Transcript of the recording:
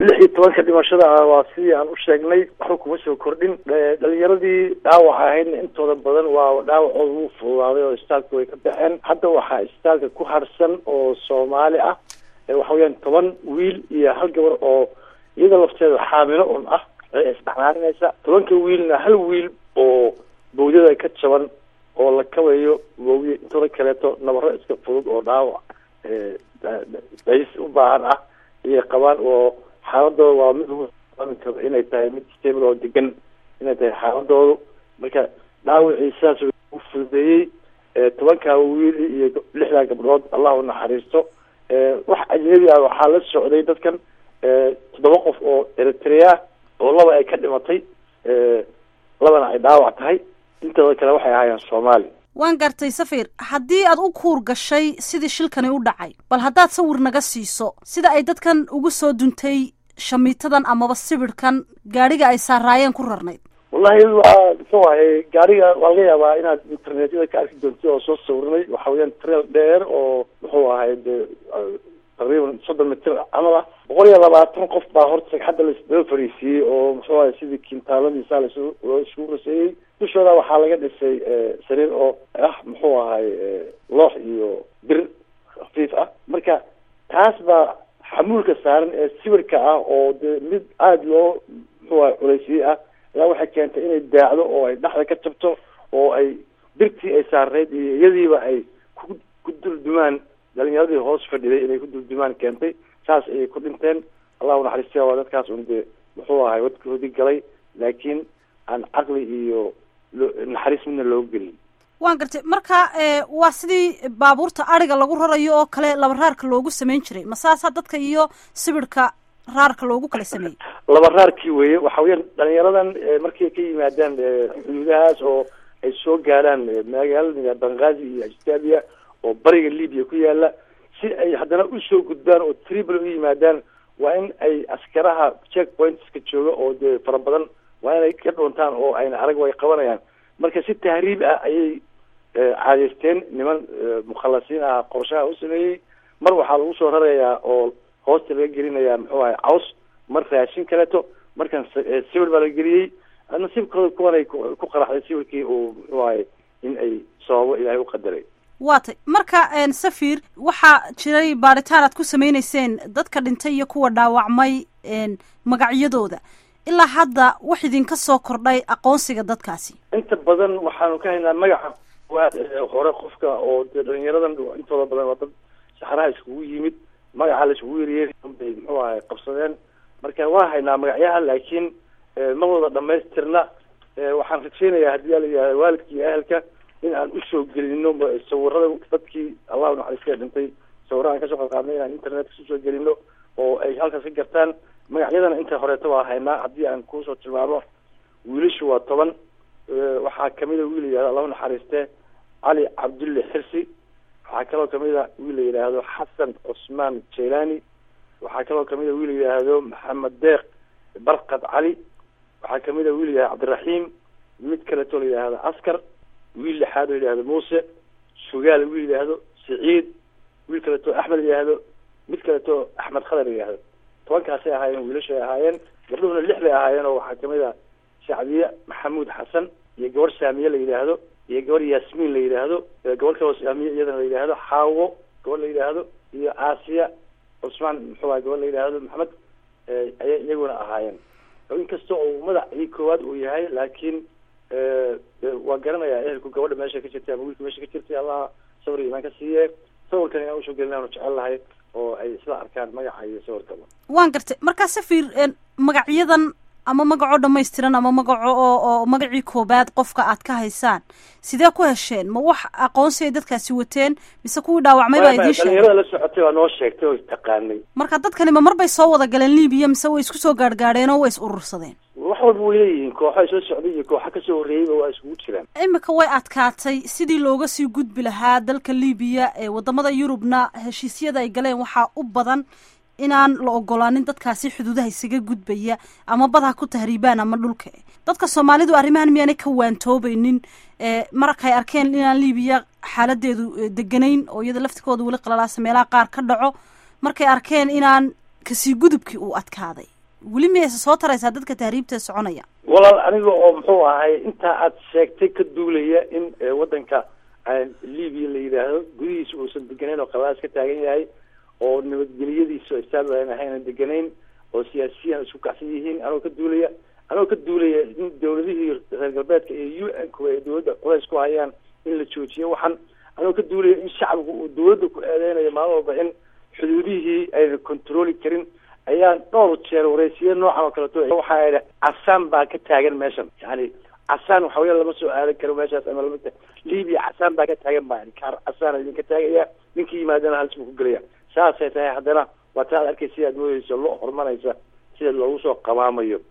lix iyo tobanka dhimashada ah waa sidii aan u sheegnay waxba kuma soo kordhin dhalinyaradii dhaawac ahaydna intooda badan waa dhaawacooda wuu fududaaday oo istaalka way ka baxeen hadda waxaa istaalka ku harsan oo soomaali ah waxa weyaan toban wiil iyo hal gabar oo iyada lafteeda xaamilo un ah isdhexnaarinaysa tobanka wiilna hal wiil oo bawdada ka jaban oo la kabayo bawdi intooda kaleeto nabaro iska fudud oo dhaawac days u baahan ah ayay qabaan oo xaaladooda waa mid lagu aamin karo inay tahay mid stable oo degan inay tahay xaaladoodu marka dhaawacii sidaas u fududeeyey tobankaa wiil iyo lixdaa gabdhood allah u naxariisto wax ajnabi ah waxaa la socday dadkan toddoba qof oo eritrea oo laba ay ka dhimatay labana ay dhaawac tahay intooda kale waxay ahaayeen soomaali waan gartay safir haddii aad u kuur gashay sidii shilkani u dhacay bal haddaad sawir naga siiso sida ay dadkan ugu soo duntay shamiitadan amaba sibirhkan gaadhiga ay saaraayeen ku rarnayd wallahi waa muxuu ahay gaariga waa laga yaabaa inaad internetyada ka arki doontid oo soo sawirnay waxa weyaan trail dheer oo muxuu ahay de taqriiban soddon mitir camal ah boqol iyo labaatan qof baa horta hadda lasdaba fariisiiyey oo muxuu ahay sidii kintaaladiisa lasu loo isugu raseeyey dushooda waxaa laga dhisay sariir oo ah muxuu ahay loox iyo bir khafiif ah marka taas baa xamuulka saaran ee sawirka ah oo de mid aada loo muxuu ahay culaysiye ah ayaa waxay keentay inay daacdo oo ay dhexda ka jabto oo ay birtii ay saarneyd iyo iyadiiba ay ku ku duldumaan dhalinyaradii hoos fadhiday inay ku duldumaan keentay saas ayay ku dhinteen allahu naxariistiya waa dadkaas un dee muxuu ahay wadkoodii galay laakiin aan caqli iyo naxariis midna loo gelin waan gartay marka waa sidii baabuurta ariga lagu rarayo oo kale laba raarka loogu samayn jiray ma saasaa dadka iyo sibirhka raarka loogu kala sameeyey laba raarkii weeye waxa weyaan dhalinyaradan markay ka yimaadaan xuduudahaas oo ay soo gaaraan magaalada bangazi iyo ajtabiya oo bariga libya ku yaala si ay haddana usoo gudbaan oo tribal u yimaadaan waa in ay askaraha check pointska jooga oo dee fara badan waa inay ka dhoontaan oo ayna arag way qabanayaan marka si tahriib ah ayay caadeysteen niman mukhalasiin ah qorshaha u sameeyey mar waxaa lagu soo rarayaa oo hoosta laga gelinayaa muxuu ahay caws mar raashin kaleeto markan sawir baa la geliyey nasiibkooda kuwanay ku qaraxday sawirkii uu muxuu ahay in ay sababo ilaahay u qadaray waa tay marka safir waxaa jiray baaritaan aad ku sameyneyseen dadka dhintay iyo kuwa dhaawacmay magacyadooda ilaa hadda wax idinka soo kordhay aqoonsiga dadkaasi inta badan waxaanu ka haynaa magaca waad hore qofka oo dee dhalinyaradan intooda badan waa dad saxraha iskugu yimid magaca la iskugu yeryeeri bay muxuu ahay qabsadeen marka waa haynaa magacyaha laakiin ma wada dhamaystirna waxaan rajeynayaa haddii ala yihahda waalidka iyo ahelka in aan usoo gelino sawirada dadkii allahu naxariiska dhintay sawira aan kasoo qadqaadnay inaan internetka usoo gelino oo ay halkaas ka gartaan magacyadana inta horeeta waa haynaa haddii aan kusoo tilmaamo wiilashu waa toban waxaa kamida wiil la yihahdo allahu naxariiste cali cabdulle xirsi waxaa kaloo kamid a wiil la yidhaahdo xasan cusmaan jailani waxaa kaloo kamid a wiil la yidhaahdo maxamed deeq barkad cali waxaa kamid a wiil la yihahdo cabdiraxiim mid kaleetoo la yidhaahdo askar wiil lixaad oo yidhaahdo muuse sugaal wiil yidhaahdo siciid wiil kaleetoo axmed la yidhaahdo mid kaleetoo axmed khadar la yidhaahdo tobankaasay ahaayeen wiilashu ay ahaayeen gabdhuhuna lix bay ahaayeen oo waxaa kamid a shacbiye maxamuud xasan iyo gabar saamiye la yidhaahdo iyo gabar yaasmiin la yidhaahdo gabar kaloo saamiye iyadana la yidhaahdo xaawo gabar la yidhaahdo iyo aasiya cusmaan muxuu aha gabar la yidhaahdo maxamed ayay iyaguna ahaayeen inkasta oo magacii koowaad uu yahay laakiin waa garanayaa ehelku gabadha meesha ka jirtay ama wiilka meesha ka jirtay allah sawir iyo imaan ka siiye sawirkan inaan usoo gelin aanu jecel lahay oo ay isla arkaan magaca iyo sawirkaba waan gartay markaa safir magacyadan ama magacoo dhamaystiran ama magaco oo oo magacii koobaad qofka aad ka haysaan sidee ku hesheen ma wax aqoonsi ay dadkaasi wateen mise kuwii dhaawacmay baa idiin sheegay dhalinyarada la socotay waa noo sheegtay oo taqaanay marka dadkani ma mar bay soo wada galeen libiya mise way isku soo gaargaadheen oo way is urursadeen wax walba way leeyihiin kooxa soo socday iyo kooxa kasoo horreeyeyba waa iskugu jiraan imika way adkaatay sidii looga sii gudbi lahaa dalka libiya ee wadamada yurubna heshiisyada ay galeen waxaa u badan inaan la ogolaanin dadkaasi xuduudaha isaga gudbaya ama badha ku tahriibaan ama dhulka dadka soomaalidu arrimahan miyaanay ka waantoobaynin markay arkeen inaan libiya xaaladeedu deganayn oo iyada laftikooda weli qalalaasa meelaha qaar ka dhaco markay arkeen inaan kasii gudubkii uu adkaaday weli miyayse soo taraysaa dadka tahriibta soconaya walaal aniga oo muxuu ahay intaa aad sheegtay ka duulaya in waddanka libiya la yidhaahdo gudihiisa uusan deganayn oo qabaas ka taagan yahay oo nabadgelyadiisa istaal aan ahaynan deganayn oo siyaasiyiin isku kacsan yihiin anoo ka duulaya anoo ka duulaya in dawladihii reer galbeedka ee u n ku ay dawladda culays ku hayaan in la joojiyo waxan anoo ka duulaya in shacbigu uu dawladda ku eedeynayo maalin walba in xuduudihii ayna controli karin ayaan dhowr jeer wareysiya noocan oo kaleto waxaa idhi casaan baa ka taagan meeshan yani casaan waxa weya lama soo aadan karo meeshaas ama lama libiya casaan baa ka taagan baa kaar casaan idinka taagaya ninkii yimaadana halis buu ku gelaya saasay tahay haddana waa ta ad arkay sidaad moodeysa loo hormanaysa sida loogu soo qamaamayo